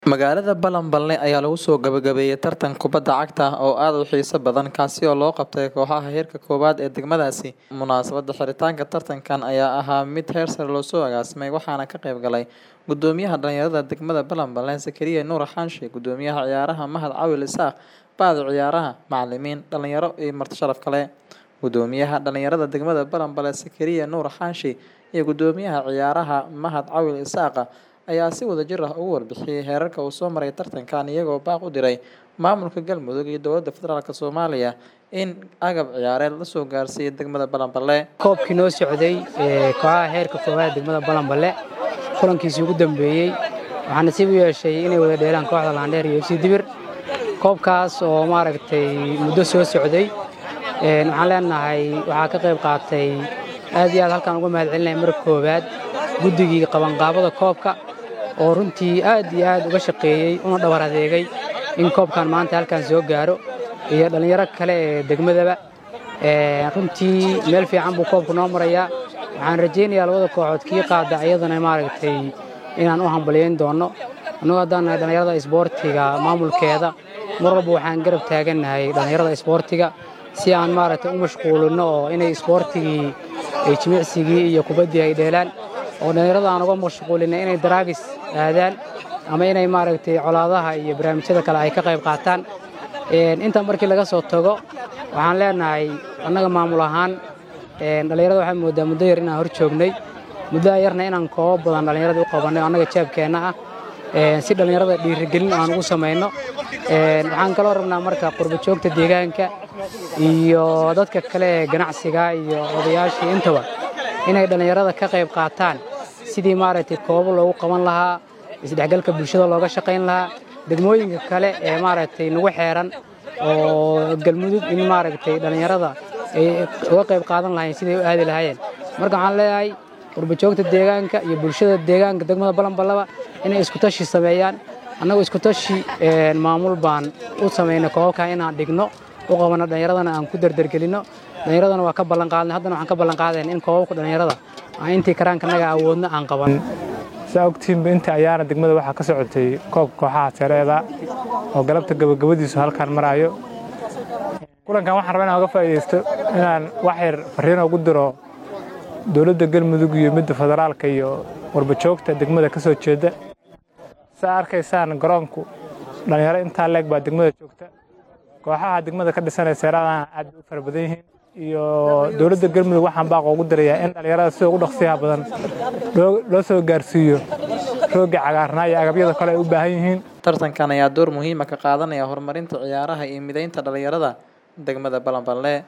Magaalada Balanbale ayaa lagu soo gabagabeeyay tartan kubadda cagta ah oo aad u xiiso badan kaasi oo loo qabtay kooxaha heerka koowaad ee degmadaasi. Munaasabadda xiritaanka tartankan ayaa ahaa mid heer sare loo soo agaasimay waxaana ka qayb galay Gudoomiyaha dhalinyarada degmada Balanbale Zakariya Nuur Xaanshe, Gudoomiyaha Ciyaaraha Mahad Cawil Isaaq, Bahda Ciyaaraha, macalimiin, dhalinyaro iyo marti sharaf kale. Gudoomiyaha dhalinyarada degmada Balanbale Zakariya Nuur Xaanshe iyo Gudoomiyaha Ciyaaraha Mahad Cawil Isaaq ayaa si wadajir ah uga warbixiyay heerarka uu soo maray tartankan iyagoo baaq u diray maamulka Galmudug iyo dowladda federaalka Soomaaliya in agab ciyaareed la soo gaarsiiyo degmada Balanbale. koobkii noo socday ee kooxaha heerka koowaad degmada Balanbale kulankiisii ugu dambeeyey waxaa nasiib u yeeshay inay wada dheelaan kooxda Laandheer iyo FC Dibir koobkaas oo maaragtay muddo soo socday een waxaan leenahay waxaa ka qayb qaatay aad iyo aad halkaan uga mahadcelinaya marka koowaad guddigii qabanqaabada koobka oo runtii aad iyo aad uga shaqeeyey una dhabar adeegay in koobkan maanta halkaan soo gaaro iyo dhallinyaro kale ee degmadaba Ee, runtii meel fiican buu koobku noo marayaa waxaan rajaynayaa labada kooxood kii qaada iyadana maaragtay inaan u hambaliyayn doono annagoo haddaan nahay dhallinyarada isboortiga maamulkeeda mar walba waxaan garab taagannahay dhallinyarada isboortiga si aan maaragtay u mashquulino oo inay isboortigii ay jimicsigii iyo kubaddii ay dheelaan oo dhallinyarada aan uga mashquulina inay daraagis aadaan ama inay maaragtay colaadaha iyo barnaamijyada kale ay ka qayb qaataan Een, intaa markii laga soo tago waxaan leenahay annaga maamul ahaan een, dhallinyarada waxaan moodaa muddo yar inaan hor joognay muddo yarna inaan koobo badan dhallinyarada u qabannay oo annaga jeebkeenna ah Een, si dhallinyarada dhiirigelin aan ugu samayno Een, waxaan kaloo rabnaa marka qurbo joogta deegaanka iyo dadka kale ee ganacsiga iyo odayaashii intaba inay dhallinyarada ka qayb qaataan sidii maaragtay koobo loogu qaban lahaa isdhexgalka bulshada looga shaqayn lahaa degmooyinka kale ee maaragtay nagu xeeran oo galmudug in maaragtay dhallinyarada ay uga qayb qaadan lahayn siday u aadi lahaayeen marka waxaan leeyahay qurbajoogta deegaanka iyo bulshada deegaanka degmada balanbalaba inay isku tashi sameeyaan annagoo isku tashi een, maamul baan u samaynay koobabkan inaan dhigno u qabano dhallinyaradana aan ku dardargelino dhallinyaradana waa ka ballanqaadnay haddana waxaan ka ballanqaadayn in koobabka dhallinyarada aan intii karaankanaga awoodno aan qaban saa ogtiinba inta ayaana degmada waxaa ka socotay koobka kooxaha seereeda oo galabta gabagabadiisu halkaan maraayo kulankan waxaan rabaa inaan uga faa'iidaysto inaan wax yar fariin ugu diro dowladda galmudug iyo midda federaalka iyo warbajoogta degmada ka soo jeeda saa arkaysaan garoonku dhallinyaro intaa leeg baa degmada joogta kooxaha degmada ka dhisanaya seeradana aad bay u fara badan yihiin iyo dowladda galmudug waxaan baaq ugu dirayaa in dhallinyarada sida ugu dhaqsiyaha badan loo loo soo gaarsiiyo roogga cagaarnaa iyo agabyada kale ay u baahan yihiin Tartankan ayaa door muhiim ah ka qaadanaya horumarinta ciyaaraha iyo mideynta dhalinyarada degmada Balanbale.